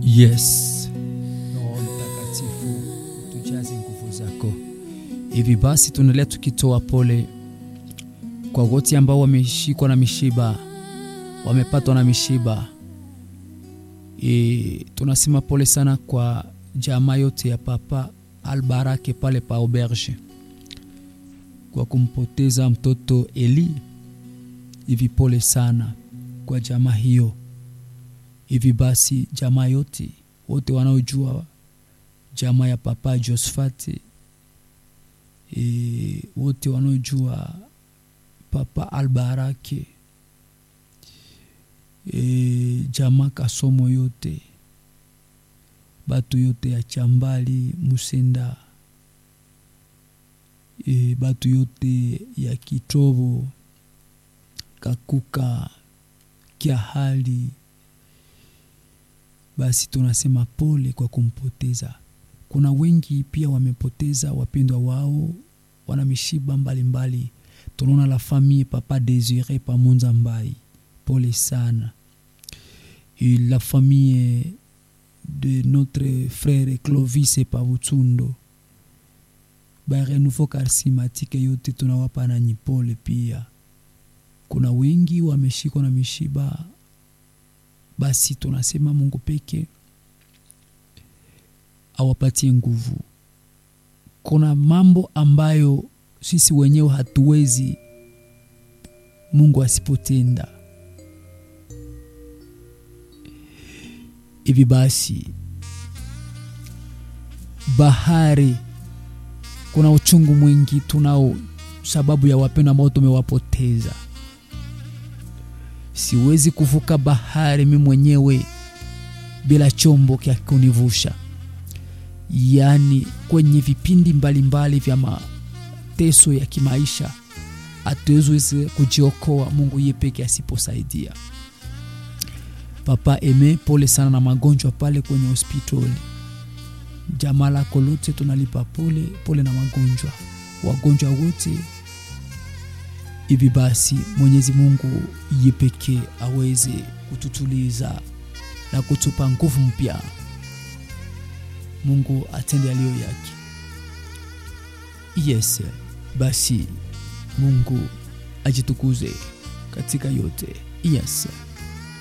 Yes, Roho Mtakatifu tujaze nguvu zako. Hivi basi tunaendelea tukitoa pole kwa wote ambao wameshikwa na mishiba, wamepatwa na mishiba. E, tunasema pole sana kwa jamaa yote ya Papa Albarake pale pa auberge kwa kumpoteza mtoto Eli. Hivi pole sana kwa jamaa hiyo. Hivi basi jamaa yote wote wanaojua jamaa ya Papa Josfati e, wote wanaojua Papa Albarake e, jamaa Kasomo yote batu yote ya Chambali Musenda e, batu yote ya Kitobo Kakuka Kiahali basi tunasema pole kwa kumpoteza. Kuna wengi pia wamepoteza wapendwa wao, wana mishiba mbalimbali. Tunaona la famille Papa Desire Pamonza Mbai, pole sana. Et la famille de notre frère Clovis Pavutsundo, ba renouveau charismatique yote tunawapa nanyi pole pia. Kuna wengi wameshikwa na mishiba basi tunasema Mungu peke awapatie nguvu. Kuna mambo ambayo sisi wenyewe hatuwezi Mungu asipotenda. Hivi basi, bahari, kuna uchungu mwingi tunao sababu ya wapendwa ambao tumewapoteza siwezi kuvuka bahari mi mwenyewe bila chombo kya kunivusha. Yaani, kwenye vipindi mbalimbali vya mateso ya kimaisha hatuwezi kujiokoa Mungu yeye peke asiposaidia. Papa Eme, pole sana na magonjwa pale kwenye hospitali. Jamaa lako lote tunalipa pole pole na magonjwa, wagonjwa wote Hivi basi Mwenyezi Mungu ye pekee aweze kututuliza na kutupa nguvu mpya. Mungu atende aliyo yake. Yes, basi Mungu ajitukuze katika yote. Yes.